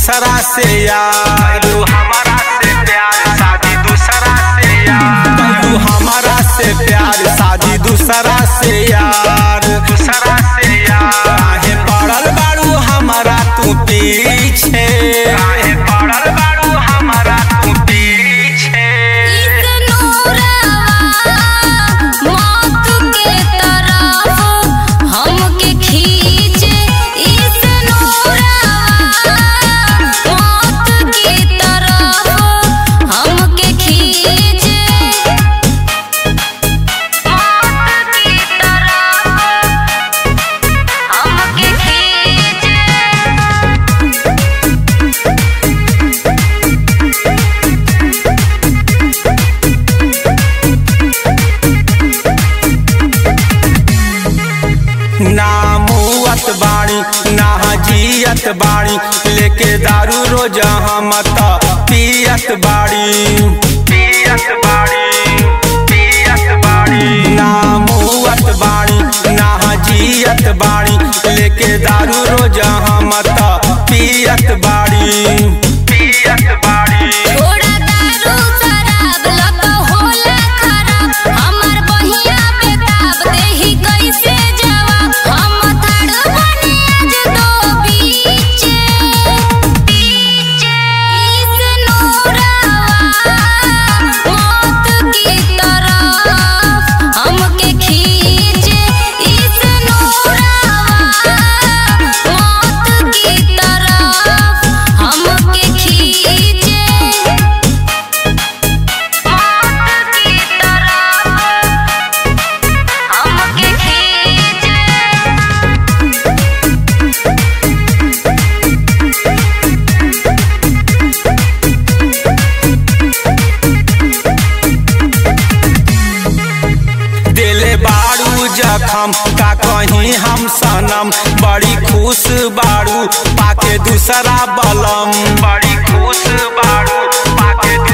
दूसरा से यार तू हमारा से प्यार शादी दूसरा से यार तू हमारा से प्यार शादी दूसरा से यार दूसरा से यार काहे पड़ल बाड़ू हमारा तू पीछे काहे पड़ल बाड़ू हमारा तू पीछे ना मुअत बाणी ना जियत बाणी लेके दारू रोज हम त पियत बाड़ी पियत बाड़ी पियत बाड़ी ना मुअत बाणी ना जियत बाणी लेके दारू रोज हम त पियत बाड़ी पियत बाड़ी कैसे जवाब हम थाड़ बने आज दो बीचे इस नूरावा मौत की तरफ हमके खींचे इस नूरावा मौत की तरफ हमके खींचे मौत की तरफ हमके खींचे दिले बाड़ू जखम का कहीं हम सनम बड़ी खुश बाड़ू पाके दूसरा बलम बड़ी खुश बाड़ू पाके